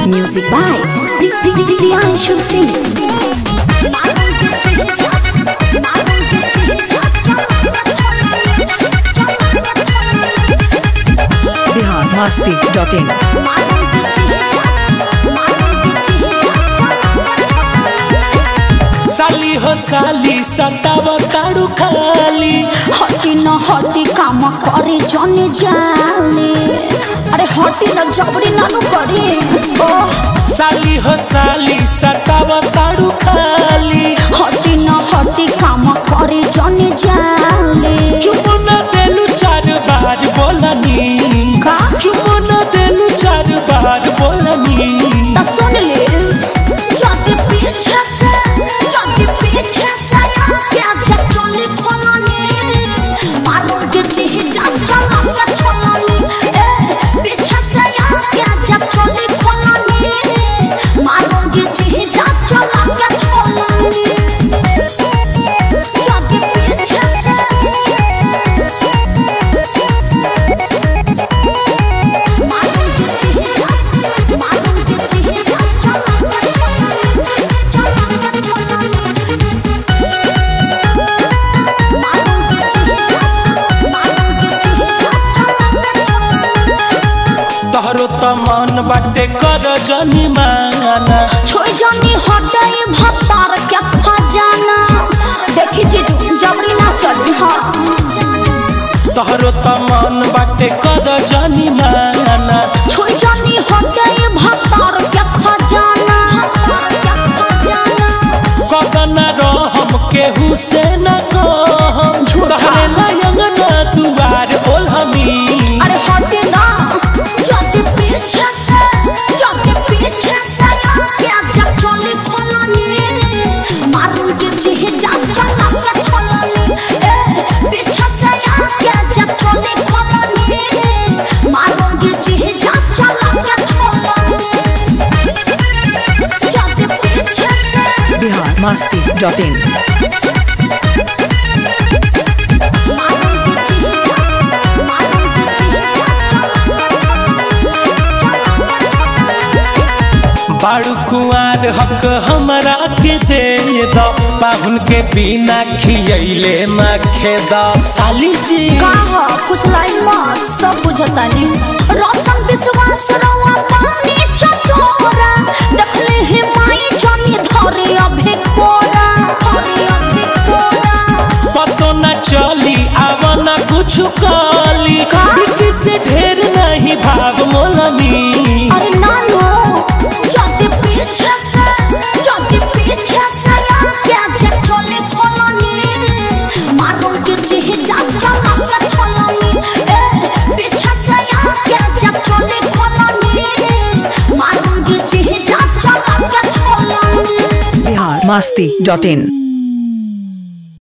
Music by Priyanshu Singh. Bihar Masti dot in साली हो साली सताव ताड़ू खाली हटी न हटी काम करे जने जाले अरे हटी न जबरी नानु करे ओ साली हो साली सताव ताड़ू खाली हटी न हटी काम करे जने जाले चुप न देलू चार बार बोलनी का चुप न देलू चार बार बोलनी त सुन ले जदी पीछे से जदी पीछे से क्या चचोली खोलनी मारो के चिह जा चला के छोलनी ए पीछे से क्या चचोली खोलनी मारो के चिह जा चला के छोलनी जदी पीछे से मारो के चिह जा मारो के चिह जा चला के छोलनी चला के छोलनी मारो के चिह जा मारो के चिह जा चला के छोलनी तोहरो त मन बाटे कर जनी माना छोड़ जानी हटाई भत्तार क्या खजाना देखी जी जबरी ना चली हाँ तोहरो त मन बाटे कर जनी माना छोड़ जानी हटाई भत्तार क्या खजाना क्या खजाना कदन रहम केहू से न कहम झूठा। तोहरे लयंग न दुआर ओलहमी अरे हटे ना जल्दी पीछे से जल्दी पीछे से क्या जा चली खोलनी मारून के चिह जा चला के छोलनी ए पीछे से क्या जा चली खोलनी मारून के चिह जा चला के छोलनी जल्दी पीछे से बिहार मस्ती डॉट इन मारून के चिह जा मारून के चिह जा बाड़ू कुआर हक हमरा के दे द पाहुन के बिना खियैले न खेद साली जी कहा कुछ लाई मत सब बुझता नहीं रोशन विश्वास रवा पानी चटोरा देखले हे माई जानी धरे अभी कोरा धरे अभी कोरा पतो न चली आव न कुछ काली का? बिकी से ढेर नहीं भाव मोलनी अरे नानो जल्दी पीछे से जल्दी पीछे से क्या जे चले खोलनी मारो के चिह जा चला के छोलनी ए पीछे से क्या जे चले खोलनी मारो के चिह जा चला के छोलनी बिहार मस्ती डॉट इन